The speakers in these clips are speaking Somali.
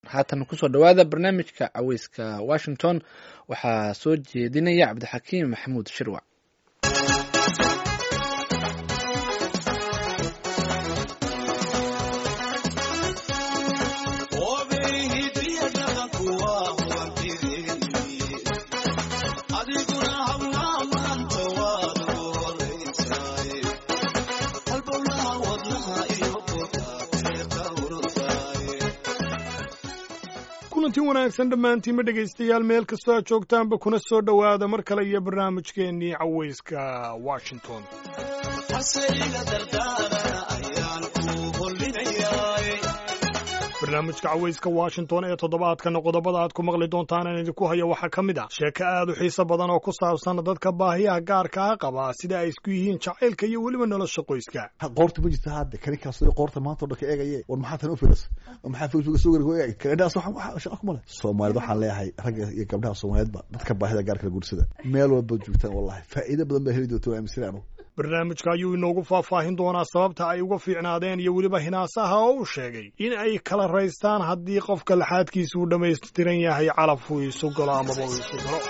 haatan kusoo dhowaada barnaamijka caweyska washington waxaa soo jeedinaya cabdixakiim maxamuud shirwac kulanti wanaagsan dhammaantiinma dhegaystayaal meel kastoo aad joogtaanba kuna soo dhowaada mar kale iyo barnaamijkeennii caweyska washington barnaamijka caweyska washington ee toddobaadkana qodobada aad ku maqli doontaan aan idinku hayo waxaa ka mid ah sheeko aad u xiiso badan oo ku saabsan dadka baahiyaha gaarka ah qaba sida ay isku yihiin jacaylka iyo weliba nolosha qoyska qoorta ma jirta hadda kaninkaas qoorta maanta o dhan ka eegaye war maxaa tan u filas maxaa facebook soo gari eegay kanadhaas waxa shaqa kuma leh soomaalida waxaan leeyahay ragga iyo gabdhaha soomaaliyeedba dadka baahida gaarka la guursada meel walba joogtaan wallahi faa'iido badan baa heli doonta waa aaminsan anu barnaamijka ayuu inoogu faahfaahin doonaa sababta ay uga fiicnaadeen iyo weliba hinaasaha oo uu sheegay in ay kala raystaan haddii qofka laxaadkiisa uu dhammaystiran yahay calaf uu isu galo amaba uu isu galo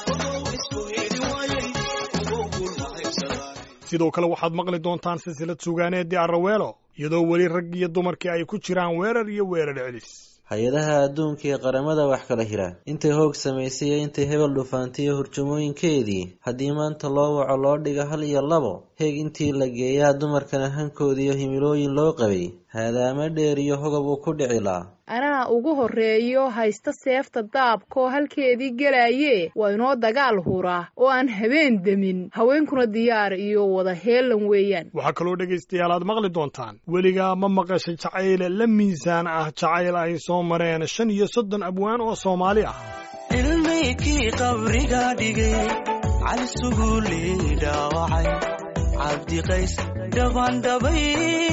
sidoo kale waxaad maqli doontaan silsilad sugaaneeddii arraweelo iyadoo weli rag iyo dumarkii ay ku jiraan weerar iyo weerar celis hay-adaha adduunka ee qaramada wax kala hira intay hoog samaysay iyo intay hebel dhufaantiyo hurjamooyinkeedii haddii maanta loo waco loo dhiga hal iyo labo heeg intii la geeyaa dumarkana hankoodiiyo himilooyin loo qabay haadaama dheer iyo hogab uu ku dhicilaa anaa ugu horreeyo haysta seefta daabkaoo halkeedii gelaayee waa inoo dagaal huraa oo aan habeen demin haweenkuna diyaar iyo wada heelan weeyaan waxaa kaloo dhegaystayaal aad maqli doontaan weligaa ma maqasha jacayle la miisaan ah jacayl ay soo mareen shan iyo soddon abwaan oo soomaali ah ilmaykii qabriga dhigay cali suguulii dhaawacay cabdiqays dhabandhabay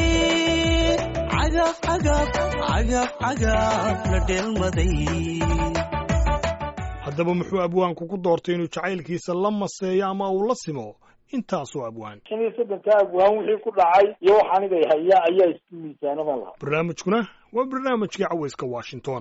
haddaba muxuu abwaanku ku doortay inuu jacaylkiisa la maseeyo ama uu la simo intaasoo abwaan shan iyo soddonka abwaan wixii ku dhacay iyo wax anigay haya ayaa isku miisaanama laha barnaamijkuna waa barnaamijkii caweyska washington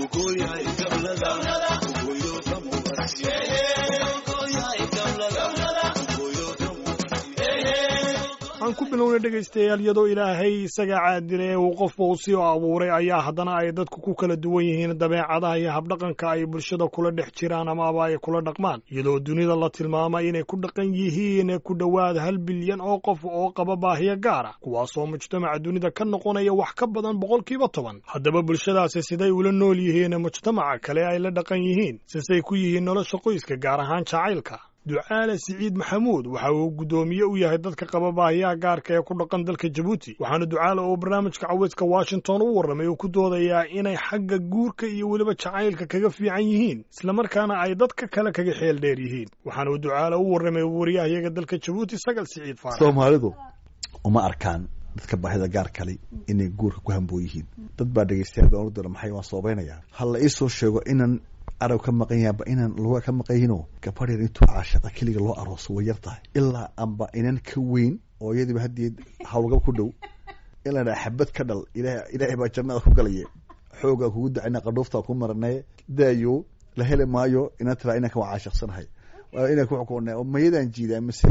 aan ku bilowna dhegaystayaal iyadoo ilaahay isaga caadila ee uu qofba u sii abuuray ayaa haddana ay dadku ku kala duwan yihiin dabeecadaha iyo habdhaqanka ay bulshada kula dhex jiraan amaaba ay kula dhaqmaan iyadoo dunida la tilmaamay inay ku dhaqan yihiin ku dhowaad hal bilyan oo qof oo qaba baahiyo gaara kuwaasoo mujtamaca dunida ka noqonaya wax ka badan boqolkiiba toban haddaba bulshadaasi siday ula nool yihiin mujtamaca kale ay la dhaqan yihiin sisay ku yihiin nolosha qoyska gaar ahaan jacaylka ducaale siciid maxamuud waxa uu guddoomiye u yahay dadka qaba baahiyaha gaarka ee ku dhaqan dalka jabuuti waxaana ducaale oo barnaamijka caweyska washington u warramay uu ku doodayaa inay xagga guurka iyo weliba jacaylka kaga fiican yihiin islamarkaana ay dadka kale kaga xeel dheer yihiin waxaana uu ducaale u warramay waryahayaga dalka jabuuti sagal siciid faarax soomaalidu uma arkaan dadka baahida gaar kale inay guurka ku hamboo yihiin dad baa dhegaystayaal baan ordara maxay waan soobaynayaa ha la iisoo sheego inan arab ka maqan yahanba inaan luga ka maqan yihinoo gabadh yar intuu caashaqa keliga loo arooso way yar tahay ilaa amba inan ka weyn oo iyadiiba haddii hawlgab ku dhow ilaa xabad ka dhal ilaahay baa jannada ku galaya xoogaa kugu dacayna qadhuuftaa ku maranaye daayo la heli maayo inan tiraa inanka waa caashaqsanahay inan ku xukuuna mayadaan jiidaa mise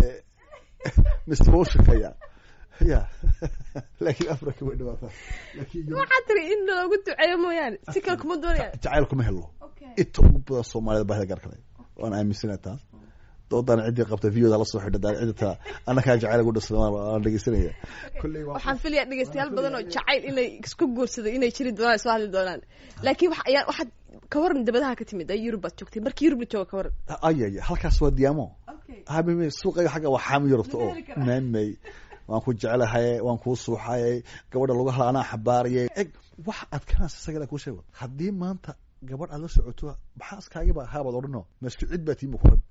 mise wau shaqeeyaa ya laakiin afrika way dhawaataa waxaa tiri in loogu duceeyo mooyaane si kale kuma doonaya jacayl kuma helo inta ugu badan soomaalida baahida gaar kale waan aaminsana taas doodaan ciddii qabta videoda la soo xidha daan cidda taa annakaa jacayl ugu dhasada waan dhegeysanaya waxaan filaya dhegeystayaal badan oo jacayl inay isku guursaday inay jiri doonaan soo hadli doonaan laakiin wax ayaa waxaad ka waran dabadaha ka timid ay yurub baad joogtay markii yurub la jooga ka waran ayaya halkaas waa diyaamo habime suuqayga xagga waa xaami yurubta oo maamay waan ku jeclahay waan kuu suuxayay gabadha lagu hala anaa xabaarayay eg wax adkanaas isagala kuu sheego haddii maanta gabadh aad la socoto maxaa iskaagiba haabaad odhano masku cid baa tiima kuran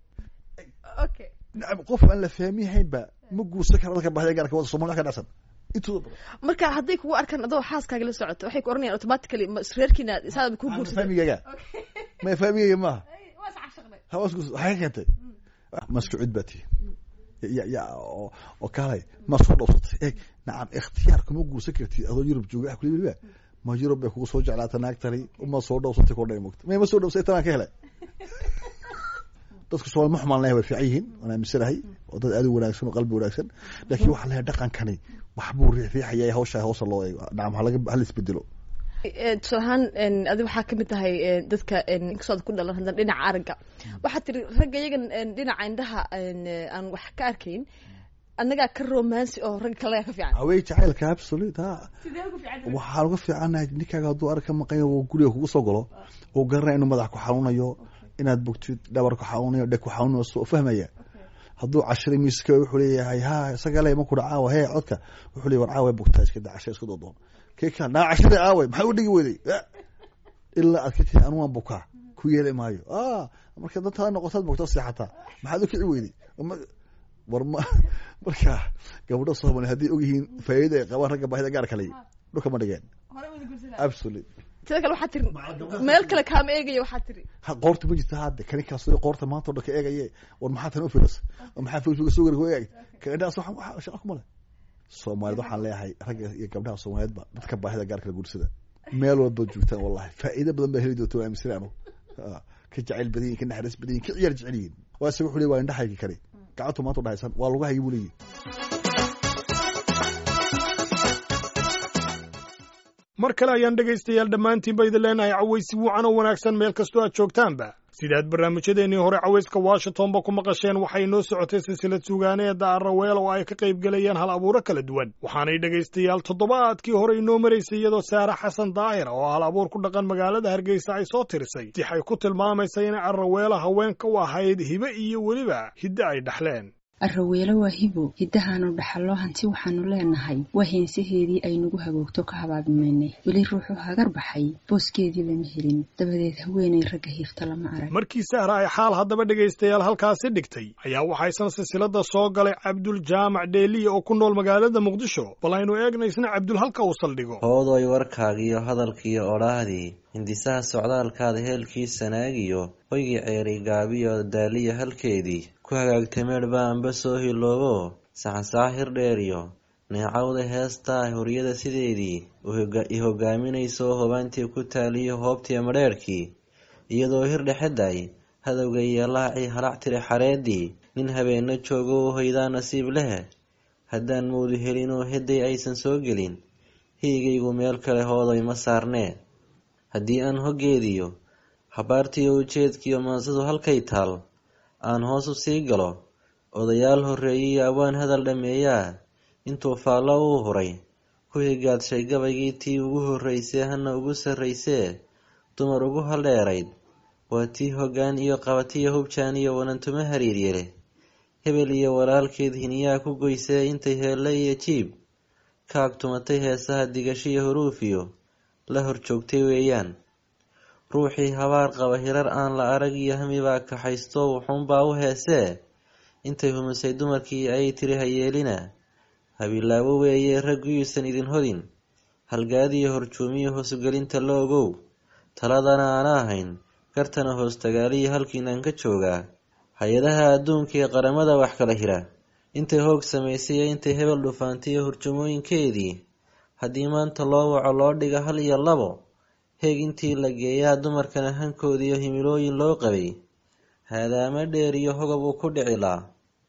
okay nacam qof aan la fahmihaynba ma guursan kara dadka baahida gaarka wada somalia ka dhacsan intooda badan marka hadday kugu arkaan adoo xaaskaaga la socoto waxay ku oranayaan automatically reerkiina saada ku guursaday fahmigayga ma fahmigayga maaha hawaas guursa waxay ka keentay masku cid baa tihi ya ya oo oo kaalay ma soo dhowsatay eeg nacam ikhtiyaar kuma guursan kartid adoo yurub jooga kuli weliba ma yurub bay kugu soo jeclaata naagtani uma soo dhowsatay kodha mogta mayma soo dhowsay tanaan ka helay dadku somal ma xumaan lehay way fiican yihiin waan aaminsanahay oo dad aad u wanaagsan oo qalbi wanaagsan laakiin waxaa leeyahay dhaqankani waxbuu riixriixaya hawsha hoosa loo eego dhacam halaga hala isbedelo tusaale ahaan adi waxaa kamid tahay dadka inkastoo ku dhalan haddana dhinaca aragga waxaa tiri ragga iyagan dhinaca indhaha aan wax ka arkayn annagaa ka romansi oo ragga kalaga ka fiican awey jacaylka absolute ha waxaan uga fiicanahay ninkaaga hadduu arag ka maqanya oo guriga kugu soo galo oo garanaya inuu madax ku xanuunayo inaad bogtid dhabar ku xanuunayo dheg ku xanuunayo soo fahmaya hadduu cashiray miiska wuxuu leeyahay ha isaga le maku caawa hee codka wuxuu leeyahy war caawa bogtaa iska da casha iska doodoon kee kaa naa cashada aaway maxaa u dhigi weyday ilaa aad ka tihi anu waan bukaa ku yeeli maayo marka dantaada noqotaad bogta seexataa maxaad u kici weyday war ma marka gabadho soomaali hadday ogyihiin faa'iida ay qabaan ragga baahida gaar kale dhulka ma dhigeen absolute sida kale waxaa tiri meel kale kaama eegayo waxaa tiri ha qoorta ma jirta hadde kaninkaas qoorta maanta o dhan ka eegaye war maxaa tan u filas maxaa facebook soo gari ku eeg kaindhaas waxa shaqa kuma leh soomaaliyed waxaan leeyahay ragga iyo gabdhaha soomaaliyeedba dadka baahida gaar kale guursada meel walba joogtaan wallahi faa'iido badan baa heli doonta waa aaminsanay anu ka jacayl badan yihin ka naxariis badan yihin ka ciyaar jecel yihin waa isaga wuxuu leey waa indhahaygi kale gacantu maanta udhahaysan waa lagu hayay buu leeyihi mar kale ayaan dhegaystayaal dhammaantiinba idin leenahay cawaysi wuucan oo wanaagsan meel kastoo aad joogtaanba sidaad barnaamijyadeennii hore cawayska washingtonba ku maqasheen waxay noo socotay silsilad suugaaneeda arraweel oo ay ka qayb gelayaan hal abuuro kala duwan waxaanay dhegaystayaal toddobaadkii hore inoo maraysay iyadoo saare xasan daahir oo hal abuur ku dhaqan magaalada hargeysa ay soo tirisay sixay ku tilmaamaysa inay arraweela haweenka u ahayd hibe iyo weliba hidde ay dhaxleen arraweelo waa hibo hiddahaanu dhaxallo hanti waxaanu leenahay waa heensaheedii ay nagu hagoogto ka habaabimaynay weli ruuxu hagar baxay booskeedii lama helin dabadeed haweenay ragga hiifta lama arag markii sahra ay xaal haddaba dhegaystayaal halkaasi dhigtay ayaa waxaysan silsilada soo galay cabdul jaamac dheeliya oo ku nool magaalada muqdisho bal aynu eegnaysna cabdul halka uu saldhigo hoodoy warkaagiiyo hadalkiiyo odhaahdii hindisaha socdaalkaada heelkii sanaagiyo hoygii ceeri gaabiyo daaliya halkeedii ku hagaagtay meedhba anba soo hiloobo saxansaxa hirdheeriyo neecawda heestaa horyada sideedii i hogaaminayso hobaantii ku taaliyo hoobtii madheerhkii iyadoo hirdhexeday hadowga iyo laacii halac tiri xareedii nin habeenna joogo u hoydaa nasiib leh haddaan mawdu helinoo hedday aysan soo gelin hiigaygu meel kale hoodoy ma saarnee haddii aan hoggeediyo habaartiyo ujeedkiiyo maansadu halkay taal aan hoos u sii galo odayaal horreeyiyo abwaan hadal dhammeeyaa intuu faallo uu huray ku higaadshay gabaygii tii ugu horraysee hana ugu sarraysee dumar ugu haldheerayd waa tii hoggaan iyo qabatiyo hubjaan iyo wanantuma hariiryele hebel iyo walaalkeed hiniyaa ku goysee intay heelle iyo jiib ka agtumatay heesaha digashiyo huruufiyo la hor joogtay weeyaan ruuxii habaar qaba hirar aan la arag iyo hamibaa kaxaysto wuxuunbaa u heesee intay humisay dumarkii ayay tiri hayeelina habilaawo weeye ragguyuusan idin hodin halgaadiyo horjuumiyo hoosugelinta la ogow taladana aana ahayn gartana hoostagaaliyo halkiinaan ka joogaa hay-adaha adduunka ee qaramada wax kala hira intay hoog samaysay intay hebel dhufaantiyo hurjumooyinkeedii haddii maanta loo waco loo dhiga hal iyo labo heeg intii la geeyaa dumarkana hankoodiiyo himilooyin loo qabay haadaama dheer iyo hogab uu ku dhicilaa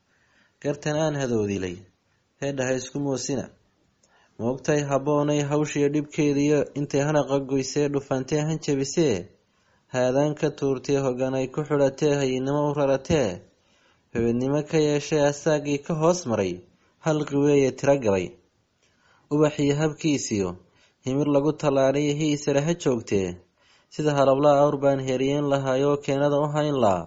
gartan aan hadoodilay heedhaha isku moosina moogtay habboonay hawshiyo dhibkeediyo intay hanaqa goysee dhufantee han jabisee haadaan ka tuurtee hoggan ay ku xidhatee hayinimo u raratee hobednimo ka yeeshee asaagii ka hoos maray halqi weeye tiro galay ubaxiyo habkiisiyo himir lagu tallaaliyo hiisare ha joogtee sida halabla awr baan heriyeen lahaayoo keenada u hayn laa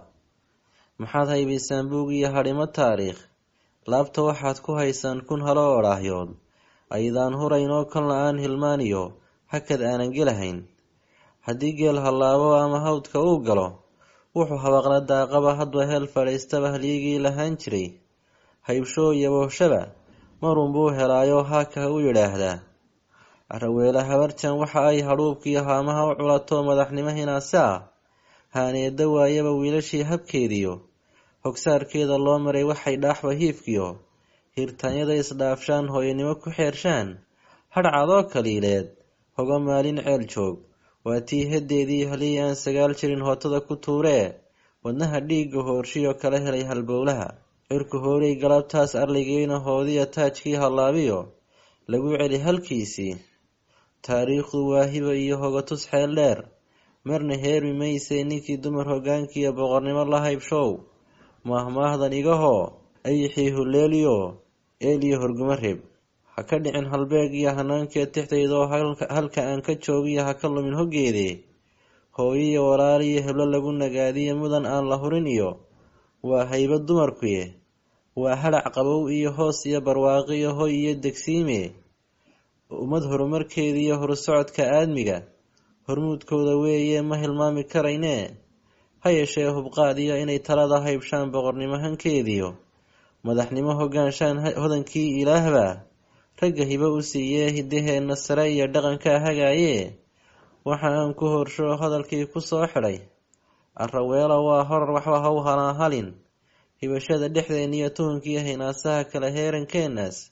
maxaad haybaysaan buug iyo hadhimo taariikh laabta waxaad ku haysaan kun halo odhaahyood aydaan hurayn oo kan la-aan hilmaaniyo hakad aanan gelahayn haddii geel hallaabo ama hawdka uu galo wuxuu habaqla daaqaba hadba heel fadhiistaba halyigii lahaan jiray haybshoo iyo booshaba marunbuu helaayo haaka u yidhaahdaa araweele habarjan waxa ay hadhuubkiiyo haamaha u culato madaxnimo hinaase ah haaneeda waayaba wiilashii habkeediyo hogsaarkeeda loo maray waxay dhaaxba hiifkiyo hirtaanyada isdhaafshaan hooyanimo ku xeershaan hadhcadoo kaliileed hoga maalin ceel joog waa tii haddeedii halii aan sagaal jirin hootada ku tuuree wadnaha dhiigga hoorshiyoo kala helay halbowlaha cirku hoolay galabtaas arligeyna hoodiya taajkii hallaabiyo lagu celi halkiisii taariikhdu waa hiba iyo hogatus xeel dheer marna heermi maysee ninkii dumar hoggaankiiyo boqornimo la haybshow maahmaahdan igahoo ayixii huleeliyo eeliyo horguma reeb ha ka dhicin halbeeg iyo hanaankeed tixdaydoo halka aan ka joogiyo ha ka lumin hoggeedee hooyiyo walaaliyo heblo lagu nagaadiyo mudan aan la hurin iyo waa hayba dumarkuye waa halac qabow iyo hoos iyo barwaaqiyo hoy iyo degsiime ummad horumarkeediiyo horusocodka aadmiga hormuudkooda weeye ma hilmaami karaynee ha yeeshee hubqaadiyo inay talada haybshaan boqornimo hankeediyo madaxnimo hoggaanshaan hodankii ilaahbaa ragga hibo u siiyee hiddaheenna sare iyo dhaqankaa hagaayee waxa aan ku horsho hadalkii ku soo xidhay arraweelo waa horar waxba ha u halaahalin hibashada dhexdeen iyo tuhunkii haynaasaha kale heerankeennaas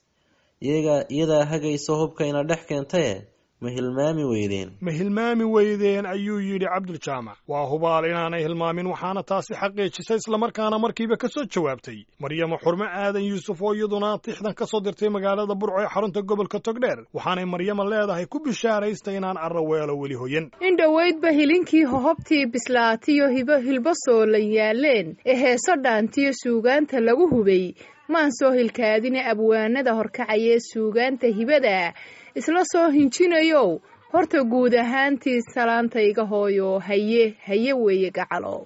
iyadaa hagayso hubkayna dhex keentae ma hilmaami weydeen ma hilmaami weydeen ayuu yidhi cabduljaamac waa hubaal inaanay hilmaamin waxaana taasi xaqiijisay islamarkaana markiiba ka soo jawaabtay maryamo xurmo aadan yuusuf oo iyaduna tixdan ka soo dirtay magaalada burco ee xarunta gobolka togdheer waxaanay maryamo leedahay ku bishaaraysta inaan arraweelo weli hoyan in dhoweydba hilinkii hohobtii bislaatiyo hibo hilbasoo la yaaleen ee heeso dhaantiyo suugaanta lagu hubay maan soo hilkaadine abwaanada horkacaya ee suugaanta hibada isla soo hinjinayow horta guud ahaantii salaantayga hooyo haye haye weeye gacalow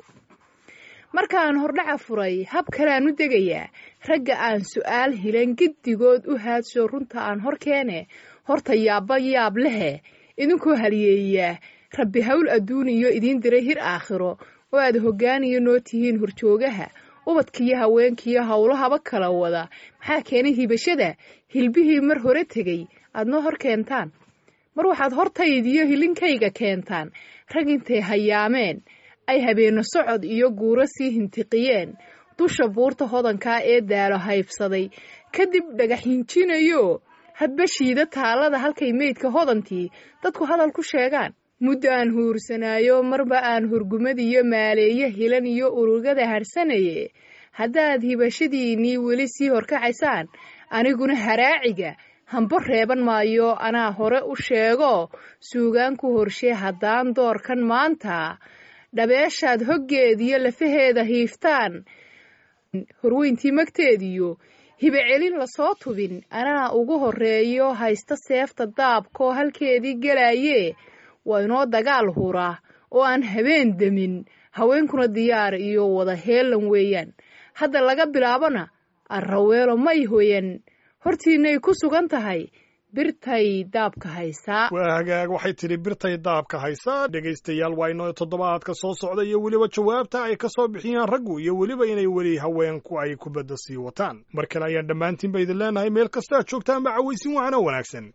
markaan hordhaca furay hab kaleaan u degayaa ragga aan su'aal hilan giddigood u haadsho runta aan hor keene horta yaabba yaab lehe idinkoo haliyeeyaa rabbi hawl adduuniyo idiin diray hir aakhiro oo aad hoggaaniyo noo tihiin horjoogaha ubadkiiyo haweenkiiyo howlahaba kala wada maxaa keenay hibashada hilbihii mar hore tegey aad noo hor keentaan mar waxaad hortaydiyo hilinkayga keentaan rag intay hayaameen ay habeenno socod iyo guuro sii hintiqiyeen dusha buurta hodankaa ee daalo haybsaday kadib dhagax hinjinayo hadba shiida taalada halkay meydka hodantii dadku hadal ku sheegaan muddo aan huursanaayo marba aan hurgumadiyo maaleeyo hilan iyo urugada harsanaye haddaad hibashadiinnii weli sii horkacaysaan aniguna haraaciga hambo reeban maayo anaa hore u sheego suugaan ku horshee haddaan doorkan maanta dhabeeshaad hoggeediyo lafaheeda hiiftaan horweyntii magteediyo hibe celin lasoo tubin anaa ugu horreeyo haysta seefta daabkoo halkeedii gelaayee waa inoo dagaal hura oo aan habeen demin haweenkuna diyaar iyo wada heelan weeyaan hadda laga bilaabona arraweelo may hoyan hortiinay ku sugan tahay birtay daabka haysaa waa hagaag waxay tidhi birtay daabka haysaa dhegaystayaal waa inoo toddobaadka soo socda iyo weliba jawaabta ay ka soo bixiyaan raggu iyo weliba inay weli haweenku ay kubadda sii wataan mar kale ayaan dhammaantiinba idin leenahay meel kasta aad joogtaan ma cawaysin waxana wanaagsan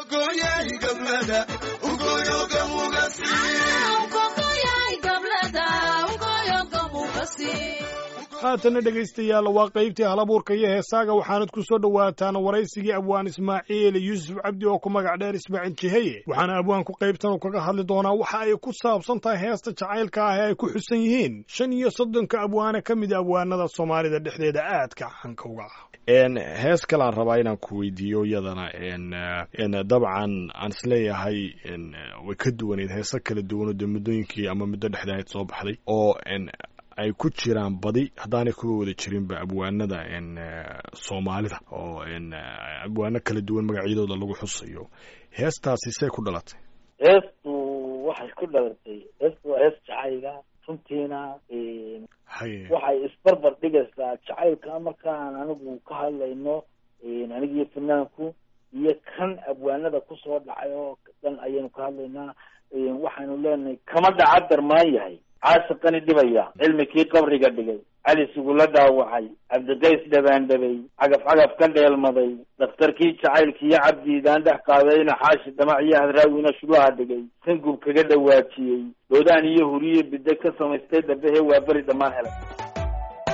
haatana dhegaystayaal waa qaybtii halabuurka iyo heesaaga waxaanad ku soo dhowaataan waraysigii abwaan ismaaciil yuusuf cabdi oo ku magac dheer ismaaciil jiheye waxaana abwaanku qaybtan uu kaga hadli doonaa waxa ay ku saabsan tahay heesta jacaylka ah ee ay ku xusan yihiin shan iyo soddonka abwaane ka mid abwaanada soomaalida dhexdeeda aadka caanka uga ah hees kaleaan rabaa inaan ku weydiiyo iyadana dabcan aan isleeyahay way ka duwaneyd heese kala duwanoo dee muddooyinkii ama muddo dhexdeed soo baxday oo ay ku jiraan badi haddaanay kuwa wada jirinba abwaanada soomaalida oo abwaano kala duwan magacyadooda lagu xusayo heestaasi see ku dhalatay heestu waxay ku dhalatay heestu waa hees jacayga runtiina waxay isbarbar dhigaysaa jacaylka markaan anigu ka hadlayno anigiyo fanaanku iyo kan abwaanada kusoo dhacay oo dhan ayaynu ka hadlaynaa waxaanu leenahay kama dhaca darmaan yahay caasiqani dhibaya cilmikii qabriga dhigay cali sugula dhaawacay cabdiqays dhabaandhabay cagaf cagaf ka dheelmaday dhakhtarkii jacaylkiiyo cabdiidaan dhex qaadayna xaashi dhamac iyo hadraawina shulaha dhigay sangub kaga dhawaajiyey doodaan iyo huriyo bidda ka samaystay dhabehe waa beri dhammaan helay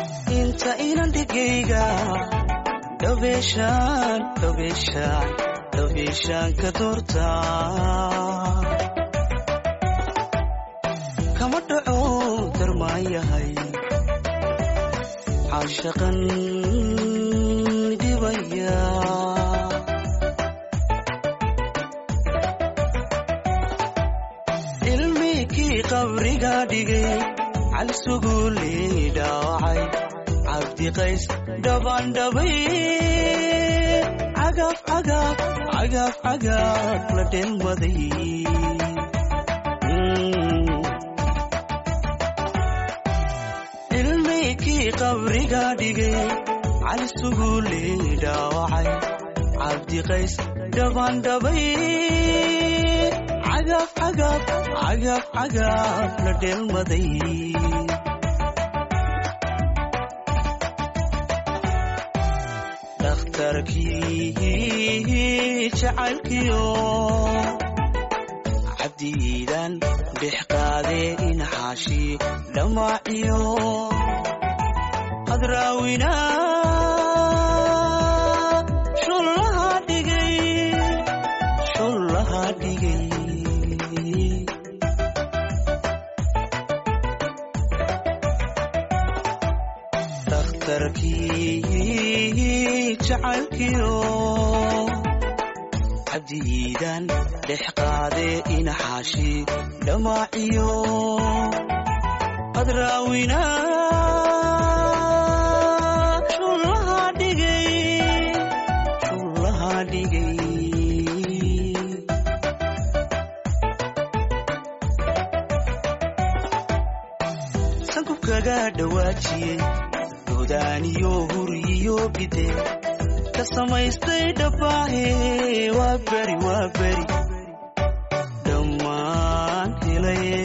inta inan dhigayga dhabeeshaan dhabeeshaan dabiishaanka doorta kama dhaco darmaan yahay caashaqan dhibaya ilmikii qabriga dhigay calisuguulii dhaawacay cabdiqays dhabandhabay cagaf cagaf cagaf cagaf la dhelmaday ilmikii qabriga dhigay calisuguulii dhaawacay cabdiqays dhabandhabay cagaf cagaf cagaf cagaf la dhelmaday dhakhtarkii jacaylkiyo cabdiidan dhex qaadee inaxaashi dhammaaciyo hadraawina shullaha dhigay shullaha dhigay dhakhtarkii jacaylkiyo cabdiidan dhex qaadee inaxaashi dhammaaciyo hadraawina shullaha dhigay shullaha dhigay sankubkaga dhawaajiyey godaaniyo huriyo bide ka samaystay dhabbaahe waa beri waa beri dhammaan helaye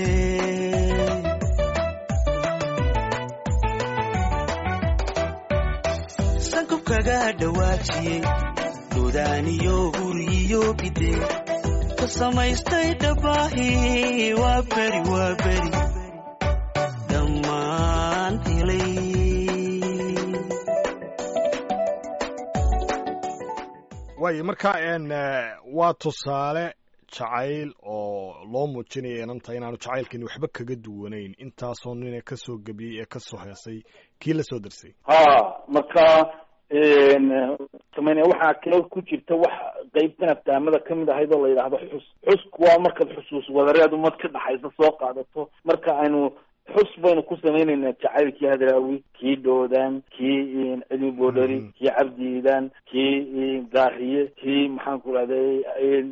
sankubkaga dhawaajiyey godaaniyo huriyo bide ka samaystay dhabbaahe waa beri waa beri dhammaan helay waayo marka n waa tusaale jacayl oo loo muujinaya inanta inaanu jacaylkani waxba kaga duwanayn intaasoo nine kasoo gebiyey ee kasoo heesay kii la soo darsay ha marka sameynaya waxaa kale ku jirta wax qeybtan aftaamada kamid ahayd oo la yidhaahdo xus xusku waa markaad xusuus wadareed umad ka dhaxaysa soo qaadato marka aynu xus baynu ku samaynaynaa jacaylkii hadraawi kii dhoodan kii cilmi boodhari kii cabdiidan kii gaariye kii maxaan ku rahday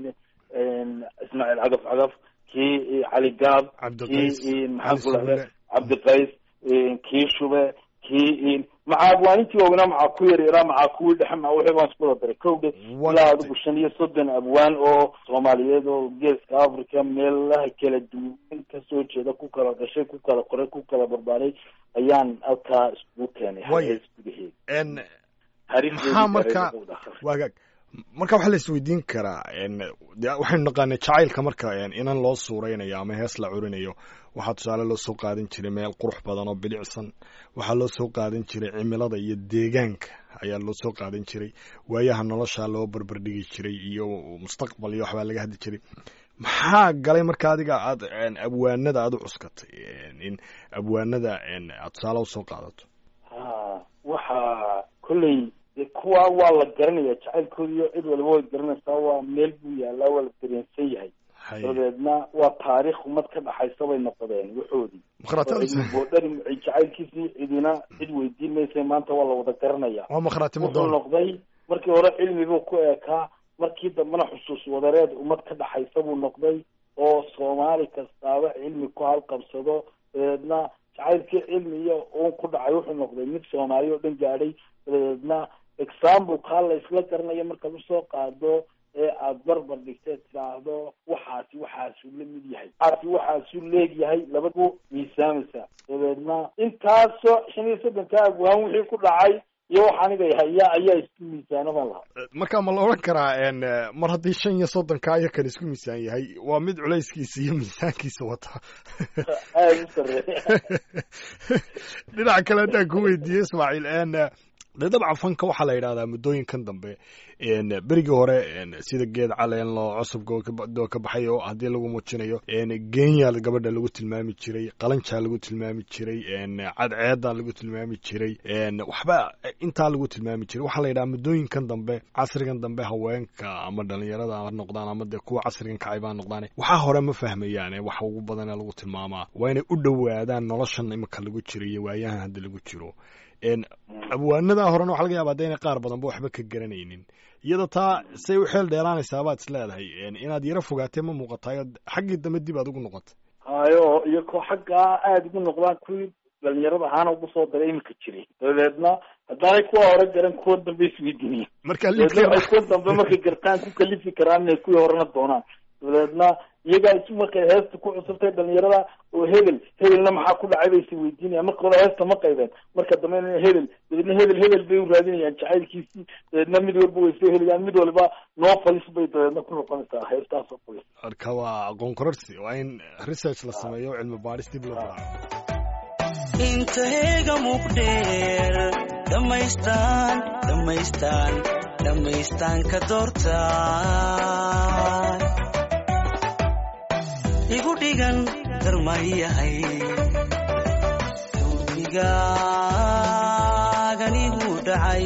ismaaciil cagaf cagaf kii cali gaab kii maxaan ku rahday cabdiqays kii shube kii macaa abwaanintii waaweynaa macaa ku yar yaraa macaa kuwii dhexe maa wixii baan isku wada daray kowdhe ilaa adigu shan iyo soddon abwaan oo soomaaliyeed oo geeska africa meelaha kala duwan kasoo jeeda ku kala dhashay ku kala qoray ku kala barbaaray ayaan halkaa iskugu keenay hees gudaheeda maxaa marka waagaag marka waxaa la isweydiin karaa de waxaynu naqaanay jacaylka marka inan loo suuraynayo ama hees la curinayo waxaa tusaale loo soo qaadan jiray meel qurux badan oo bilicsan waxaa loo soo qaadan jiray cimilada iyo deegaanka ayaa loo soo qaadan jiray waayaha nolosha loo barbardhigi jiray iyo mustaqbal iyo waxbaa laga hadli jiray maxaa galay marka adiga aad abwaanada aad u cuskatay in abwaanada aad tusaale usoo qaadato ha waxa kolley de kuwa waa la garanaya jacaylkooda iyo cid waliba way garanaysaa waa meel buu yaalaa waa la dareensan yahay dabeedna waa taariikh umad ka dhaxaysa bay noqdeen waxoodii boodhari jacaylkiisii cidina cid weydiin maysa maanta waa la wada garanaya wuxuu noqday markii hore cilmibuu ku eekaa markii dambena xusuus wadareed umad ka dhaxaysa buu noqday oo soomaali kastaaba cilmi ku halqabsado dabeedna jacaylkii cilmi iyo uun ku dhacay wuxuu noqday mid soomaali oo dhan gaadhay dabeedna example kaa la isla garanayo markaad usoo qaado ee aada barbar dhigteed tidhaahdo waxaasi waxaasuu la mid yahay waxaasi waxaasuu leegyahay labadu miisaamaysa dabeedna intaasoo shan iyo soddonka abwaan wixii ku dhacay iyo wax aniga haya ayaa isku miisaanaban lahaa marka ma la odhan karaa mar haddii shan iyo soddonka iyo kan isku miisaan yahay waa mid culayskiisa iyo miisaankiisa wata aada u sareeya dhinaca kale haddaan ku weydiiyey ismaaciil de dabcan fanka waxaa la yidhahdaa muddooyinkan dambe berigii hore sida geed caleen loo cusubkadoo ka baxay oo haddii lagu muujinayo geenya gabadha lagu tilmaami jiray qalanjaa lagu tilmaami jiray cadceeda lagu tilmaami jiray waxba intaa lagu tilmaami jiray waxaa la yidhaha muddooyinkan dambe casrigan dambe haweenka ama dhalinyarada ha noqdaan ama dee kuwa casrigan kacay baa noqdaan waxaa hore ma fahmayaane waxa ugu badana lagu tilmaamaa waa inay u dhowaadaan noloshan imika lagu jiro iyo waayahan hadda lagu jiro abwaanada horena waxa laga yaaba de inay qaar badanba waxba ka garanaynin iyada taa say u xeel dheeraanaysaa baad is leedahay inaad yaro fogaatee ma muuqatayo xaggii dambe dib aad ugu noqota hayo iyo ko xaggaa aada ugu noqdaan kuwii dhalinyarada ahaana ugu soo daray iminka jiray dabeedna haddaanay kuwa hore garan kuwa dambe isweydiinaya marka dabeedna kuwa dambe markay gartaan ku kalifi karaan inay kuwii horena doonaan dabeedna iyagaa isu markay heesta ku cusubtay dhalinyarada oo hebel hebelna maxaa ku dhacay bay is weydiinayaan marka hore heesta ma qaybeen marka dambe in hebel dabeedna hebel hebel bay u raadinayaan jacaylkiisii dabeedna mid walba way soo helayaan mid walba noo falis bay dabeedna ku noqonaysaa heestaas oo falis marka waa aqoon kororsi waa in research la sameeyo cilmi baadhis dib loo raaco inteega muqdheer dhammaystaan dhammaystaan dhammaystaan ka doortaan igu dhigan darmayahay dawdigaagan igu dhacay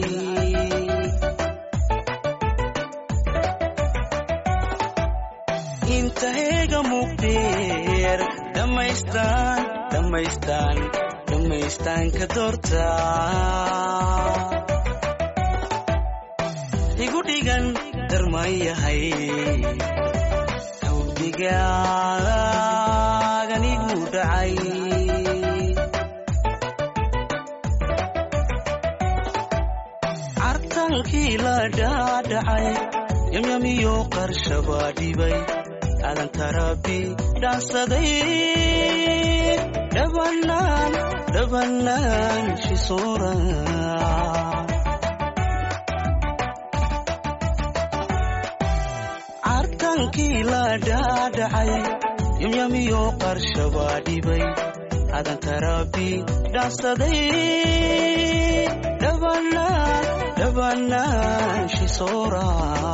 inteega muqdheer dhammaystaan dhammaystaan dhammaystaan ka doortaa igu dhigan darmayahay dawdigaagan igu dhacay cartankii la dhaadhacay yamyamiyo qarshabaa dhibay adanka rabbi dhaansaday dhabanaan dhabanaan shisoora cartankii la dhaadhacay yamyamiyo qarshabaa dhibay adanka rabbi dhaansaday dhabanaan dhabanaan shisoora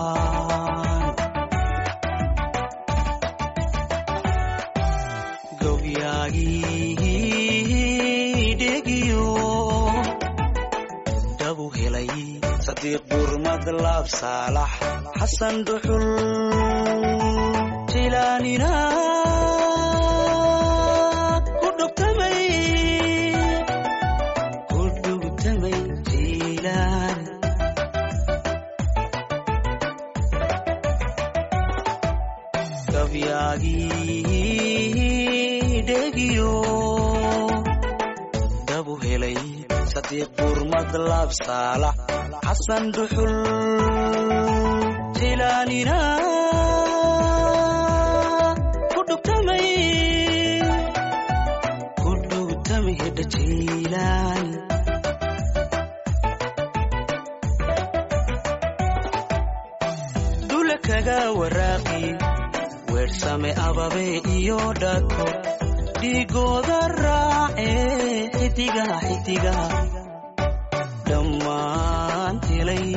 dhabu helay sadiiq burmad laab saalax xasan dhuxul jilaanina ku dhugtamay ku dhugtamay jilaan gabyaagii dhegiyo dhabu helay sadiiq burmad laab saalax xasan dhuxul jilaanina ku dhugtamay ku dhugtamay hedha jilaani dula kaga waraaqi weersame ababe iyo dhako dhigooda raace xidigaha xidigaha dhammaan helay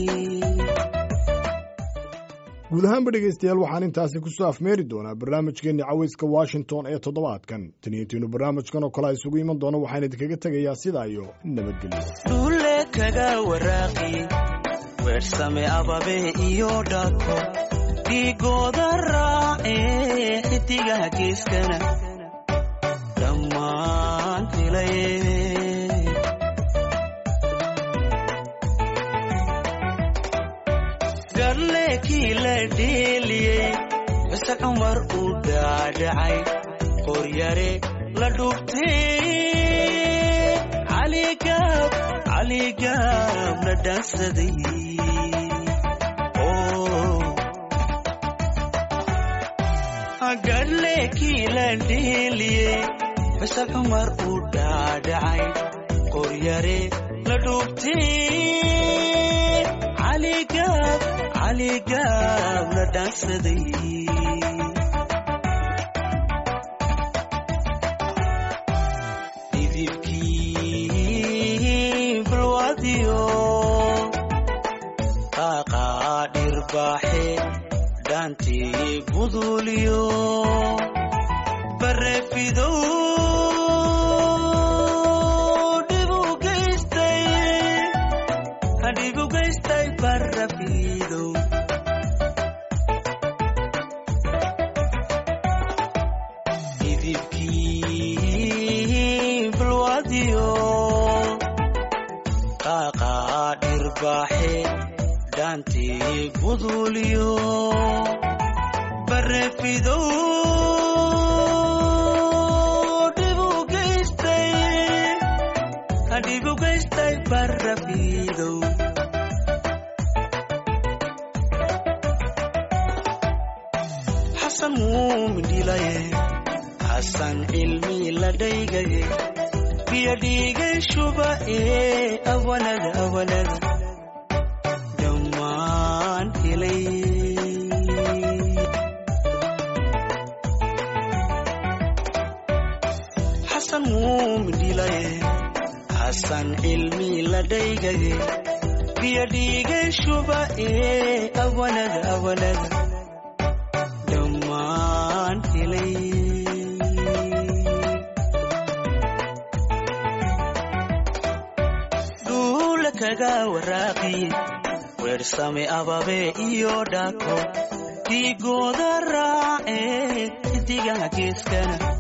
guud ahaanba dhegaystayaal waxaan intaasi kusoo afmeeri doonaa barnaamijkeenni caweyska washington ee toddobaadkan taniintiinu barnaamijkan oo kale a isugu iman doono waxaan idinkaga tegayaa sidaa iyo nabadgelyo dhule kaga waraaqi weersame ababe iyo dhako dhigooda raace xidigaha geeskana dhammaan helay garleekii la dheeliyey bise cumar uu dhaadhacay qoryare la dhugtay caligaab caligaab la dhaansaday garleekii la dheeliyey bise cumar uu dhaadhacay qoryare la dhugtay caligaab caligaab la dhaansaday dhidibkii balwadiyo qaaqa dhirbaaxe dhaantii guduuliyo bareefidow dhibu geystay dhibu geystay barafidow idibkii balwadiyo qaaqaa dhirbaaxe dhaantii guduuliyo bareefidow dhibu geystay dhibu geystay barafidow xasan muumin dhilaye xasan cilmi la dhaygaye biyo dhiigay shuba ee awanada awanada dhammaan helay xasan muumin dhilaye xasan cilmi la dhaygaye biyo dhiigay shuba ee awanada awanada dhammaan helay dhuula kaga waraaqiye weersame ababe iyo dhako dhiigooda raace xidigaha geeskana